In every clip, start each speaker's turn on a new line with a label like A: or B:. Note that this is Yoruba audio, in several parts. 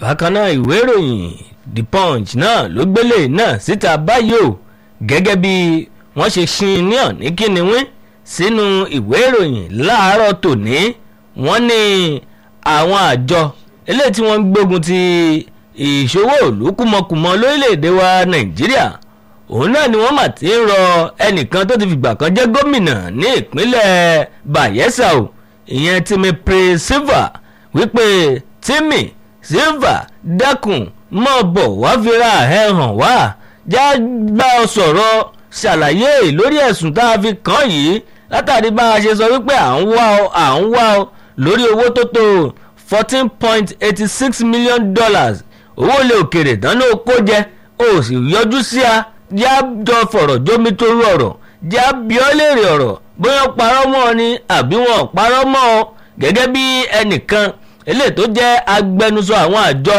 A: bákan náà ìwé ìròyìn the punch náà ló gbélé náà síta báyìí o gẹ́gẹ́ bí wọ́n ṣe ṣin ní ọ̀ní kíniwín sínú ìwé ìròyìn láàárọ̀ tòní wọ́n ní àwọn àjọ eléyìí tí wọ́n ń gbógun ti ìṣòwò òlú kúmọkùmọ lórílẹ̀‐èdè wa nàìjíríà òun náà ni wọ́n mà ti ń rọ ẹnìkan tó ti fìgbà kan jẹ́ gómìnà ní ìpínlẹ̀ bayelsa o ìyẹn timi pre silva wípé timi silva dákun mọ̀ bọ̀ wá fira ẹ̀ hàn wá já gbà ọ sọ̀rọ̀ ṣàlàyé lórí ẹ̀sùn tá a fi kàn yìí látàrí bá a ṣe sọ wípé à ń wá ọ à ń wá ọ lórí owó tó tó fourteen point eighty six million dollars owó ilé òkèrè dáná kó jẹ ó sì yọjú sí a já jọ fọ̀rọ̀ jómi torí ọ̀rọ̀ já bíọ́ léèrè ọ̀rọ̀ bóyá parọ́ mọ́ ọ ni àbí wọn parọ́ mọ́ ọ gẹ́gẹ́ bí ẹnìkan eléyìí tó jẹ́ agbẹnusọ àwọn àjọ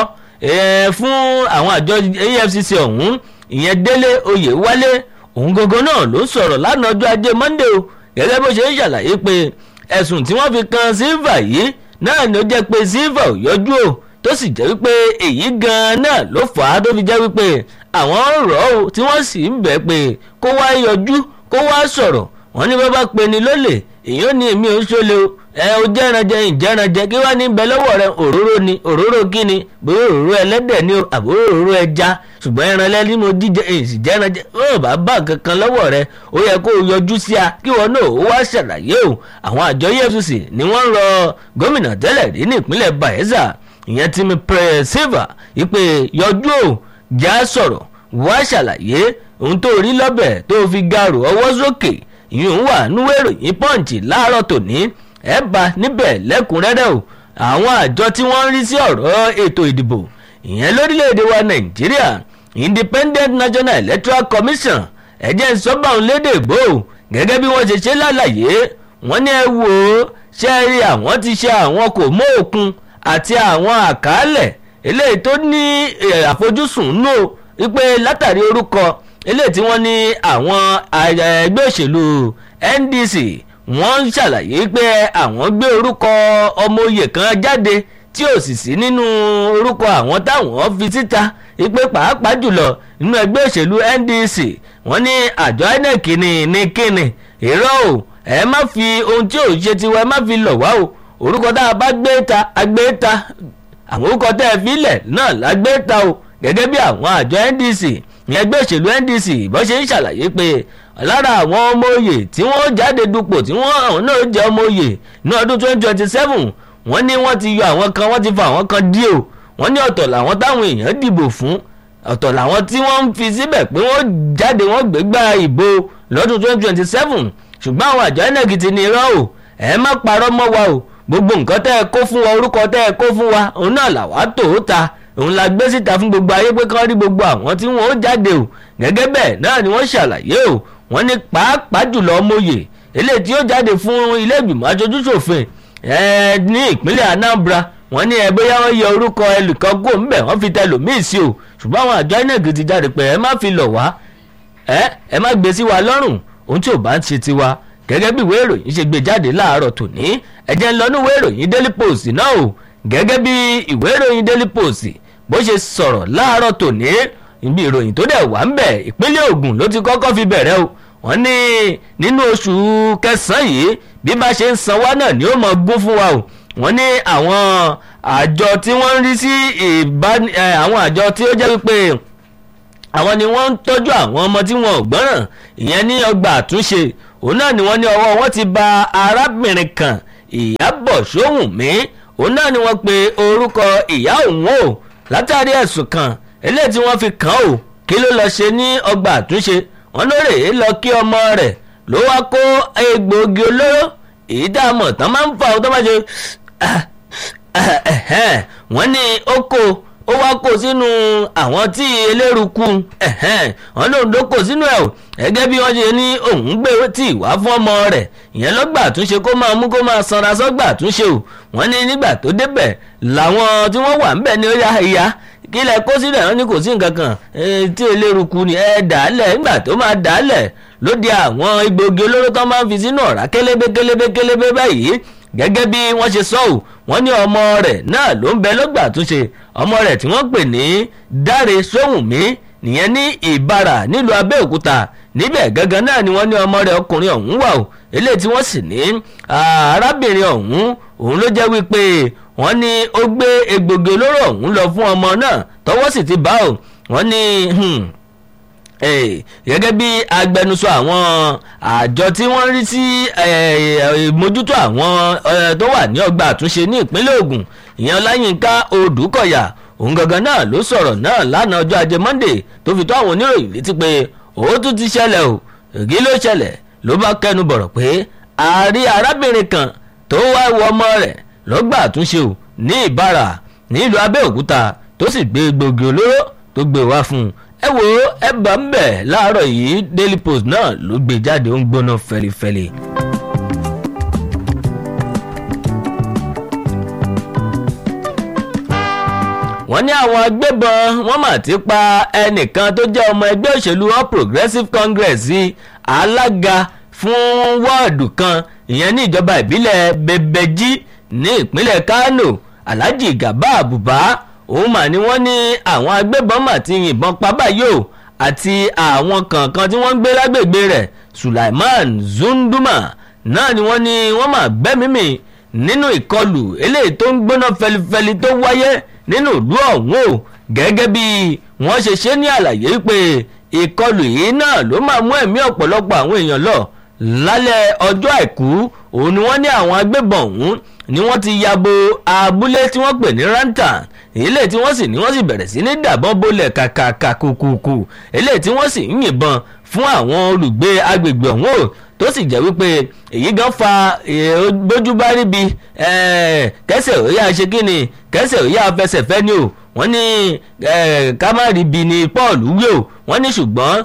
A: fún àwọn àjọ efcc ọ̀hún ìyẹn délé oyèwálé òun gangan náà ló sọ̀rọ̀ lánàá ọjọ́ ajé monday o gẹ́gẹ́ bó ṣe ń ṣàlàyé pé ẹ̀sùn tí wọ́n fi kan silva yìí náà ni ó jẹ́ pé silva ò yọjú o tó sì jẹ́ wípé èyí gan-an náà ló fà á tó fi jẹ́ wípé àwọn rọ̀ ọ́ tí wọ́n sì ń bẹ̀ pé kó wá yọjú kó wá sọ̀rọ̀ wọ́n ní bá bá pe ni lólè èyí ní èmi ò ń ṣọlẹ o ẹ o jẹranjẹ ìjẹranjẹ kí wàá ní bẹ lọ́wọ́ rẹ òróró ni òróró kí ni bóyá òróró ẹlẹ́dẹ̀ ni o àbúrò òróró ẹja ṣùgbọ́n ẹran lẹ́ni mo jíjẹ èsì jẹranjẹ ó bá bá kankan lọ́wọ́ rẹ ó yẹ kó o yọjú sí a kí wọn náà ó wá ṣàlàyé o àwọn àjọ efcc ni wọ́n ń rọ gómìnà tẹ́lẹ̀ rí ní ìpínlẹ̀ bayelsa ìyẹn tí mi pẹ́ silva ìpè yọjú o já sọ̀rọ̀ wá ṣàlàyé ohun tó rí lọ́bẹ̀ tó fi gàrò ọwọ́ sókè ìyún wà núwé ìròyìn pọ́ǹchì láàárọ̀ tòní ẹ bá níbẹ̀ lẹ́kùnrẹ́rẹ́ o àwọn àjọ tí wọ́n ń rí sí ọ̀rọ̀ ètò ìdìbò ìyẹn lórílẹ̀‐èdè wa nàìjíríà independent national electoral commission ẹ̀jẹ̀ sọ́bàún lédè ìgbò gẹ́gẹ́ bí wọ́n ṣe ṣe lálàyé wọ́n ní ẹ wò ó ṣe rí àwọn ti ṣe àwọn kò mọ́ òkun àti àwọn àkàálẹ̀ eléyìí tó ní àfojúsùn nù wípé látàrí orúkọ eléyìí tí wọ́n ní àwọn ẹgbẹ́ òṣèlú ndc wọ́n ń ṣàlàyé pé àwọn gbé orúkọ ọmọ oyè kan jáde tí ò sì sí nínú orúkọ àwọn táwọn fi síta wípé pàápàá jùlọ nínú ẹgbẹ́ òṣèlú ndc wọ́n ní àjọ inec ní ní kíni irọ́ o ẹ má fi ohun tí ò ṣe tiwa ẹ má fi lọ̀ wá o orúkọ tá a bá gbé ta a gbé ta àwọn orúkọ tẹ́ ẹ fi lẹ̀ náà la gbé ta o gẹ́gẹ́ bí àwọn àjọ ndc ní ẹgbẹ́ òṣèlú ndc bó ṣe ń ṣàlàyé pé lára àwọn ọmọ òye tí wọ́n jáde dupò tí wọ́n àwọn náà jẹ́ ọmọ òye ní ọdún twenty twenty seven wọ́n ní wọ́n ti yọ àwọn kan wọ́n ti fa àwọn kan dí o wọ́n ní ọ̀tọ̀ làwọn táwọn èèyàn dìbò fún ọ̀tọ̀ làwọn tí wọ́n ń fi síbẹ̀ pé wọ́n jáde wọ́n gbégbá ìbò lọ́dún twenty twenty seven ṣùgbọ́n àwọn àjọ inec ti ní irọ́ o ẹ má parọ́ mọ́ wa o gbogbo nǹkan tẹ́ ẹ kó fún wa orúkọ tẹ́ ẹ kó fún wa òun náà làwa tó o ta òun la gbé síta fún gbogbo ayé pé kán rí gbogbo àwọn tí wọ́n ó jáde o gẹ́gẹ́ bẹ́ẹ̀ náà ni wọ́n ṣàlàyé o wọ́n ní pàápàá jùlọ ọmọye eléyìí tí ó jáde fún ilé ìgbìmọ̀ aṣojúṣòfin ní ìpínlẹ̀ anambra wọ́n ní ẹ bóyá wọ́n yẹ orúkọ ẹnìkan kó ńbẹ̀ wọ́n fi tẹlòmíì sí o ṣùgbọ́n àwọn àjọ inec ti jáde pé ẹ má fi lọ̀ wá ẹ ẹ má gbé sí wa lọ́rùn ohun tí ò bá ń ṣe tiwa gẹ́gẹ́ bí ìwé ìròyìn ṣe gbé jáde láàárọ̀ tòní ẹ jẹ́ ń lọ ní ìwé ìròyìn daily post náà o gẹ́gẹ́ bí ìwé ìròyìn daily post bó ṣe sọ̀rọ̀ láàárọ̀ tòní ibi ìròyìn tó dẹ̀ wá ń bẹ̀ ìpínlẹ̀ Ògùn ló ti kọ́kọ́ fi bẹ̀rẹ̀ o wọ́n ní nínú oṣù kẹsàn-án yìí bí bá ṣe ń san wá náà ni ó mọ gún fún wa o wọ́n ní àwọn àjọ tí wọ́n ń rí sí àwọn àjọ tí ó jẹ́ wípé àwọn ni wọ́n ń tọ́jú àwọn ọmọ tí wọn ò gbọ́ràn ìyẹn ní ọgbà àtúnṣe òun náà ni wọ́n ní ọwọ́ wọn ti ba arábìnrin kan Ìyábọ̀ Ṣóhùnmí òun náà ni wọ́n pe orúkọ ìyá òun o látàrí ẹ̀sùn kan eléyìí tí wọ́n fi kàn ó kí ló lọ ṣe ní ọgbà àtúnṣe wọn lóòrè é lọ kí ọmọ rẹ̀ ló wá kó egbòogi olóró èyí tá a mọ̀ tán máa ń fa ọ tó bá ṣe wọ́n ní ó kó ó wá kó sínú àwọn tí eléruku wọn lòun ló kó sínú ẹ̀ o gẹ́gẹ́ bí wọ́n ṣe ní òun gbé tí ìwá fún ọmọ rẹ̀ ìyẹn lọ́gbà àtúnṣe kó máa mú kó máa sanra sọ́gbà àtúnṣe o wọ́n ní nígbà tó débẹ̀ làwọn tí wọ́n wà ń bẹ̀ ní ó yá ìyá kí lẹ kó sílẹ̀ wọn ní kò sí nǹkan kan tí eléruku ni ẹ dàálẹ̀ nígbà tó máa dàálẹ̀ ló di àwọn egbògi olóró tó máa ń fi sínú ọ̀rá kélébé kélébé kélébé báyìí gẹ́gẹ́ bí wọ́n ṣe sọ ọ́ wọ́n ní ọmọ rẹ̀ náà ló ń bẹ lọ́gbà àtúnṣe ọmọ rẹ̀ tí wọ́n pè ní dáre sóhùnmí nìyẹn ní ìbàrà nílùú abẹ́òkúta níbẹ̀ gangan náà ni wọ́n ní ọmọ rẹ̀ ọkùnrin ọ̀hún wà o eléyìí tí wọ́n sì ní arábìnrin ọ̀hún òun ló jẹ́ wípé wọ́n ní ó gbé egbògi olóró ọ̀hún lọ fún ọmọ náà tọwọ́ sì ti bá o wọ́n ní gẹ́gẹ́ bí agbẹnusọ àwọn àjọ tí wọ́n rí sí ìmójútó àwọn tó wà ní ọgbà àtúnṣe ní ìpínlẹ̀ Ògùn ìyẹn Ọláyínká Odùkọ̀yà òun gangan náà ló sọ̀rọ̀ náà lánàá ọjọ́ ajé Monday tó fi tó àwọn oníròyìn létí pé òótú ti ṣẹlẹ̀ o èyí ló ṣẹlẹ̀ ló bá kẹnu bọ̀rọ̀ pé àárí arábìnrin kan tó wá wọ ọmọ rẹ̀ lọ́gbà àtúnṣe o ní Ìbàrà nílùú Abẹ́òkúta tó sì gbé gbòógì olóró tó gbé wá fún un ẹ wo ẹ bá ń bẹ̀ láàárọ̀ yìí Daily Post náà ló gbé jáde ó ń gbóná fẹlifẹli. wọ́n ní àwọn agbébọn wọ́n mà ti pa ẹnìkan tó jẹ́ ọmọ ẹgbẹ́ òṣèlú All Progressives Congress alága fún wọ́ọ̀dù kan ìyẹn ní ìjọba ìbílẹ̀ Bebeji ní ìpínlẹ̀ Kano Alhaji Gaba Buba òun mà ní wọ́n ní àwọn agbébọn mà ti yìnbọn pa báyìí o àti àwọn kọ̀ọ̀kan tí wọ́n ń gbé lágbègbè rẹ̀ Sulaiman Zunduma náà ni wọ́n ní wọ́n mà gbẹ́mímì nínú ìkọlù eléyìí tó ń gbóná fẹlifẹli tó wáyé nínú ìlú ọ̀hún o gẹ́gẹ́ bí wọ́n ṣe ṣe ní àlàyé pé ìkọlù yìí náà ló máa mú ẹ̀mí ọ̀pọ̀lọpọ̀ àwọn èèyàn lọ lálẹ́ ọjọ́ àìkú òun ni wọ́n ní àwọn agbébọn ọ̀hún ni wọ́n ti yabo abúlé tí wọ́n pè ní rantan eléyìí tí wọ́n sì ní wọ́n sì bẹ̀rẹ̀ sí ní dàbọn bólẹ̀ kàkàkà kùkùkù eléyìí tí wọ́n sì ń yìnbọn fún àwọn olùgbé agbègbè ọ̀hún o tó sì jẹ́ wípé èyí gan fa bójú bá ríbi kẹsẹ̀ ó yá ṣe kí ni kẹsẹ̀ ó yá fẹsẹ̀ fẹ́ ni o wọ́n ní ká má ríbi ni Paul wí o wọ́n ní ṣùgbọ́n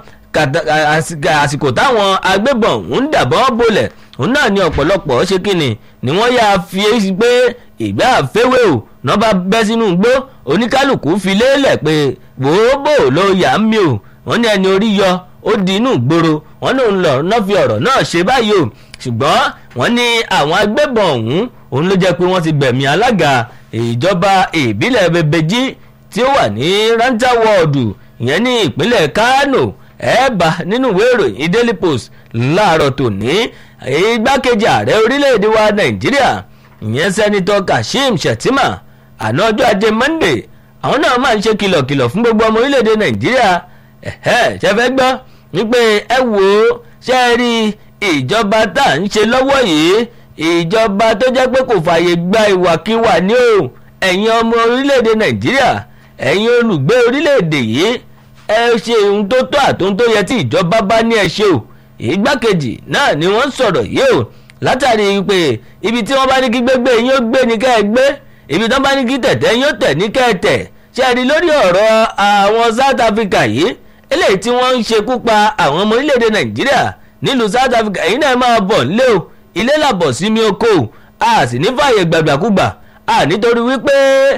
A: àsìkò táwọn agbébọn ń dàbọn bólẹ̀ òun náà ni ọ̀pọ̀lọpọ̀ ṣe kí ni ni wọ́n yáa fi pé ìgbà àfẹ́wé o náà bá bẹ́ sínú igbó oníkálukú fi lélẹ̀ pé gbòógbò ló yà á mi o wọ́n ní ẹni orí yọ ó di inú ìgboro wọ́n lòun lọ náà fi ọ̀rọ̀ náà ṣe báyìí o ṣùgbọ́n wọ́n ní àwọn agbébọn ọ̀hún òun ló jẹ́ pé wọ́n ti gbẹ̀mí alága ìjọba ìbílẹ̀ Bebeji tí ó wà ní ranta wọ́ọ̀dù ìyẹn ní ìpínlẹ̀ Kano ẹ̀ẹ́bà nínú ìwé ìròyìn Daily Post láàárọ̀ tòní igbákejì ààrẹ orílẹ̀-èdè wa Nàìjíríà ìyẹn sẹ́nitọ́ Kashim Shettima àná ọjọ́ ajé Monday àwọn náà máa ń ṣe kìlọ̀kìlọ̀ fún gbogbo ọmọ orílẹ̀-èdè Nàìjíríà ẹ̀hẹ́ ṣe fẹ́ gbọ́ wípé ẹ wò ó ṣe é rí ìjọba tá à ń ṣe lọ́wọ́ yìí ìjọba tó jẹ́ pé kò fààyè gba ìwàkiwà ní o ẹ̀yin ọmọ orílẹ̀-èdè Nàìjíríà ẹ̀yin olùgbé orílẹ̀-èdè yìí ẹ ṣe ohun tó tó àtúntò tó yẹ tí ìjọba bá ní ẹ ṣe o ìgbákejì náà ni wọ́n sọ̀rọ̀ yìí o látàrí pé ibi tí wọ́n bá ní kí gbégbé yín ó gbé ní kẹ́ ẹ gbé ibi tí wọ́n bá ní kí tẹ̀tẹ̀ yín ó tẹ̀ ní kẹ́ ẹ tẹ̀ ṣe rí lórí ọ̀rọ̀ àwọn South Africa yìí eléyìí tí wọ́n ń ṣekú pa àwọn ọmọ orílẹ̀-èdè Nàìjíríà nílùú South Africa yìí náà máa bọ̀ nílé o ilé làbọ̀ sí mi oko a sì ní fààyè gbàgbàkúgbà a nítorí wípé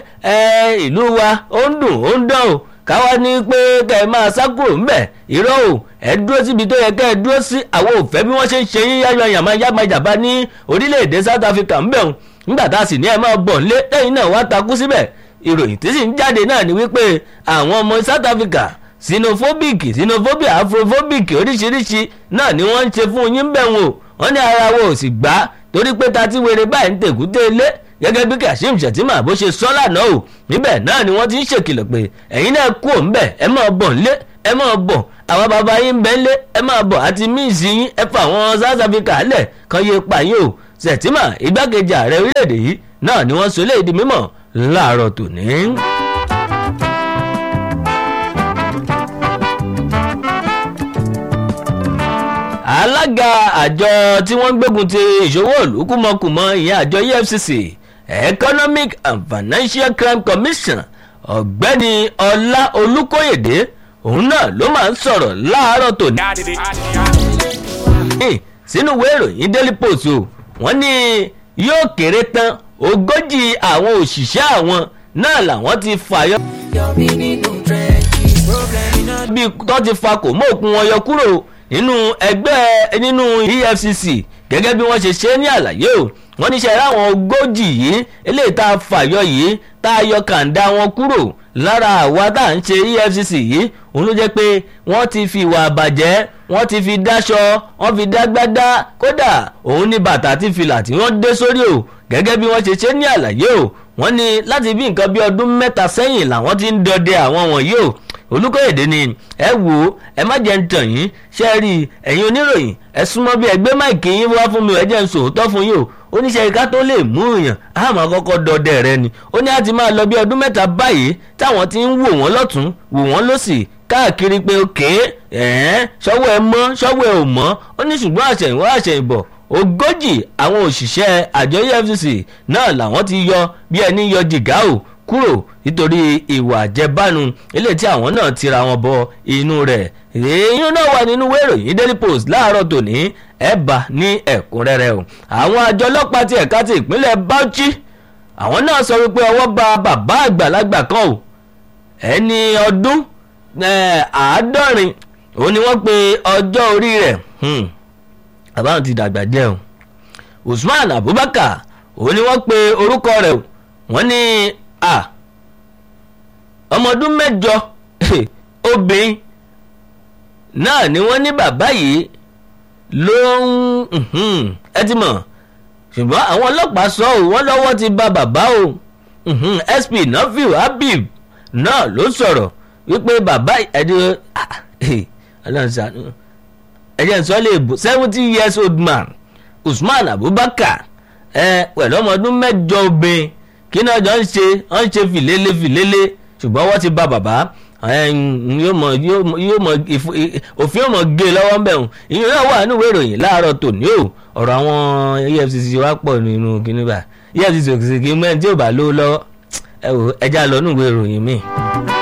A: ìlú wa ó ń dùn ó ń dán o káwa ní pé kẹ́ ẹ máa sá kúrò ńbẹ̀ irọ́ o ẹ dúró síbi tó yẹ kẹ́ ẹ dúró sí àwọn òfẹ́ bí wọ́n ṣe ń ṣe yín yáyọ yàmá yàmájàbá ní orílẹ̀-èdè South Africa ńbẹ̀ o nígbà tá a sì ní ẹ máa bọ̀ nílé lẹ́yìn náà wá takú síbẹ̀ ìròyìn tí sì ń jáde náà ni wípé àwọn ọmọ South Africa xenophobic xenophobia afrophobic oríṣiríṣi náà ni wọ́n ń ṣe fún yín bẹ̀ wọ́n wọ́n ní ara wo ò sì gbá torí pé ta ti wèrè báyìí ń tèkúté ilé gẹ́gẹ́ bí Kashim Shettima bó ṣe sọ lánàá o níbẹ̀ náà ni wọ́n ti ń ṣèkìlọ̀ pé ẹ̀yin náà kú òun bẹ̀ ẹ máa bọ̀ nílé ẹ máa bọ̀ àwọn bàbá yín ń bẹ nílé ẹ máa bọ̀ àti míìsì yín ẹ fà àwọn South Africa lẹ̀ kan yé pa yín o Shettima igbákejì ààrẹ orílẹ̀-èdè yìí náà ni wọ́n sọ eléyìí di mímọ̀ láàárọ̀ tòní. alága àjọ tí wọ́n ń gbógun ti ìṣòwò ìlú kúmọkùmọ ìyẹn àjọ EFCC Economic and Financial Crime Commission ọ̀gbẹ́ni ọlá olùkóyèdè òun náà ló máa ń sọ̀rọ̀ láàárọ̀ tòní. sínú ìwé ìròyìn Daily Post o wọ́n ní yóò kéré tán ogójì àwọn òṣìṣẹ́ àwọn náà làwọn ti fàyọ. bí tó ti fa kò mọ́ òkun wọn yọ kúrò nínú ẹgbẹ́ nínú EFCC gẹ́gẹ́ bí wọ́n ṣe ṣe ní àlàyé o wọ́n níṣẹ́ ráwọn ogójì yìí eléyìí tá a fàyọ yìí tá a yọ kàńdá wọn kúrò lára àwa tá à ń ṣe efcc yìí òun ló jẹ́ pé wọ́n ti fi ìwà àbàjẹ́ wọ́n ti fi dáṣọ wọ́n fi dágbádá kódà òun ní bàtà àti fìlà tí wọ́n dé sórí o gẹ́gẹ́ bí wọ́n ṣe ṣe ní àlàyé o wọ́n ní láti bí nǹkan bí ọdún mẹ́ta sẹ́yìn làwọn ti ń dọdẹ àwọn wọ̀nyí o olùkọ́yèdè ni ẹ wò ó ẹ má jẹ́ ń tàn yín ṣe rí ẹ̀yin oníròyìn ẹ súnmọ́ bí ẹgbẹ́ máìkì yín wá fún mi ẹ jẹ́ ń sòótọ́ fún yín o oníṣẹ́ ìka tó lè mú èèyàn àmọ́ àkọ́kọ́ dọdẹ rẹ ni ó ní àti máa lọ bí ọdún mẹ́ta báyìí táwọn ti ń wò wọ́n lọ́tún wò wọ́n lọ́sì káàkiri pé òkè ẹ̀ẹ́n ṣọ́wọ́ ẹ mọ́ ṣọ́wọ́ ẹ ò mọ́ ó ní ṣùgbọ́n àṣẹ̀yìnwá àṣẹ̀yìnbọ̀ ogójì àwọn òṣìṣẹ́ àjọ efcc náà làwọn ti yọ bí ẹni yọ jìgá o kúrò nítorí ìwà àjẹbánu eléyìí tí àwọn náà tira wọn bọ inú rẹ̀ èyí náà wà nínú ìwé ìròyìn daily post láàárọ̀ tòní ẹ̀ bá ní ẹ̀kúnrẹ́rẹ́ o àwọn àjọ ọlọ́pàá ti ẹ̀ka ti ìpínlẹ̀ bauchi àwọn náà sọ wípé ọwọ́ ba bàbá àgbàlagbà kan o ẹni ọdún àádọ́rin òun ni wọ́n pe ọjọ́ orí rẹ̀ bàbá àwọn ti dàgbà díẹ̀ o usman abubakar òun ni wọ́n pe orúkọ rẹ̀ o wọ́n ní a ọmọ ọdún mẹ́jọ obìnrin náà ni wọ́n ní bàbá yìí ló ń ẹ ti mọ̀ ṣùgbọ́n àwọn ọlọ́pàá sọ ọ́ wọ́n lọ́wọ́ ti ba bàbá o sp nafiu habib náà ló sọ̀rọ̀ wípé bàbá ẹ̀dí ẹ̀jẹ̀ sọ lè bò seventy years old man usman abubakar ẹ pẹ̀lú ọmọ ọdún mẹ́jọ obìnrin kí náà jọ ń ṣe ń ṣe fìlélé fìlélé ṣùgbọ́n wọ́n ti ba bàbá yóò mọ yóò mọ òfin yóò mọ gé lọ́wọ́ mbẹ́ òun ìyẹn náà wà nínú ìwé ìròyìn láàárọ̀ tòní o ọ̀rọ̀ àwọn efcc wá pọ̀ nínú kíní bá efcc kì í mẹ́rin tí ò bá lówó lọ́wọ́ ẹ wò ẹja lọ nínú ìwé ìròyìn míì.